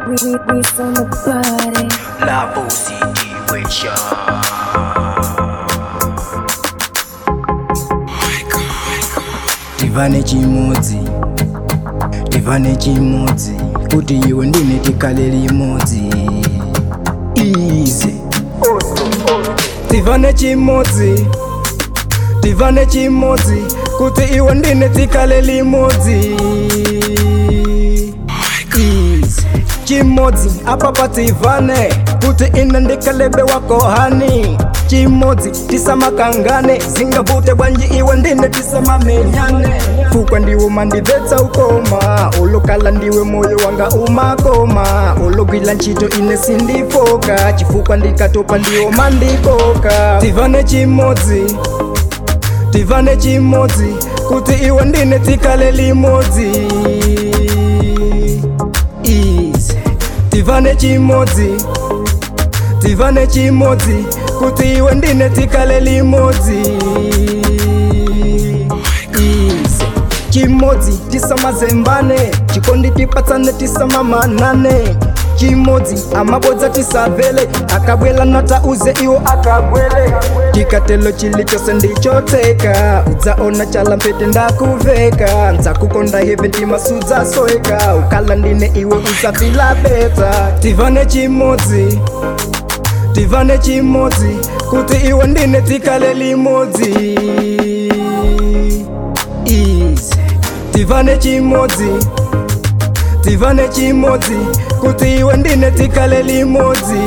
we, we, we from the body. Lavo situation. tivane chimodzi tivane chimodzi kuti iwe ndine tikhale limodzi ize tivane chimodzi tivane chimodzi kuti iwe ndine tikhale limodzi ize chimodzi apa pativane kuti ine ndikalebe wako hani chimodzi tisamakangane zingavute bwanji iwe ndine tisamamenyane fukwa ndiwe mandibvetsa ukoma ulokala ndiwe moyo wanga umakoma ulogwila ntchito ine sindifoka chifukwa ndikatopa ndiwo mandikoka tivane chimodzi tivane chimodzi kuti iwe ndine tikhale limodzi ize tivane chimodzi tivane chimodzi kuti iwe ndine tikhale limodzi ize chimodzi tisamazembane chikondi tipatsane tisamamanane chimodzi amabodza tisavele akabwela natauze iwo akabwele chikatelo chili chose ndichoteka udzaona chala mpete ndakuveka nzakukonda heve ndimasudzasoeka ukala ndine iwe usafila beta tivane chimodzi tivane chimodzi kuti iwe ndine tikhale limodzi ize tivane chimodzi tivane chimodzi kuti iwe ndine tikhale limodzi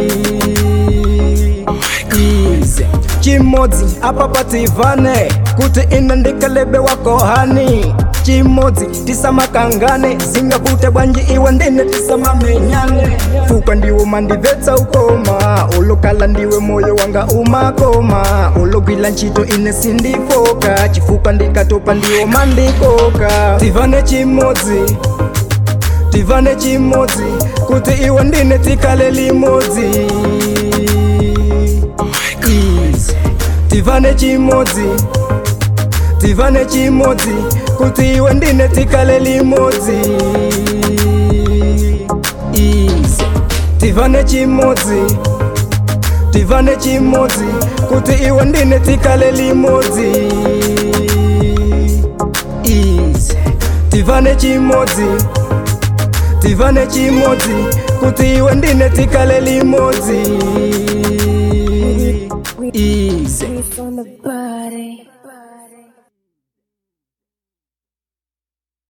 ize chimodzi apa pativane kuti ine ndikalebe wako hani chimodzi tisamakangane zingavute bwanji iwe ndine tisamamenyane fukwa ndiwo mandibvetsa ukoma ulokala ndiwe moyo wanga umakoma ulogwila ntchito ine sindifoka chifukwa ndikatopa ndiwo mandikoka tivane chimodzi tivane chimodzi kuti iwe ndine tikhale limodzi ize tivane chimodzi tivane chimodzi kuti iwe ndine tikhale limodzi ize tivane chimodzi tivane chimodzi kuti iwe ndine tikhale limodzi ize tivane chimodzi tivane chimodzi kuti iwe ndine tikhale limodzi ize We from the body.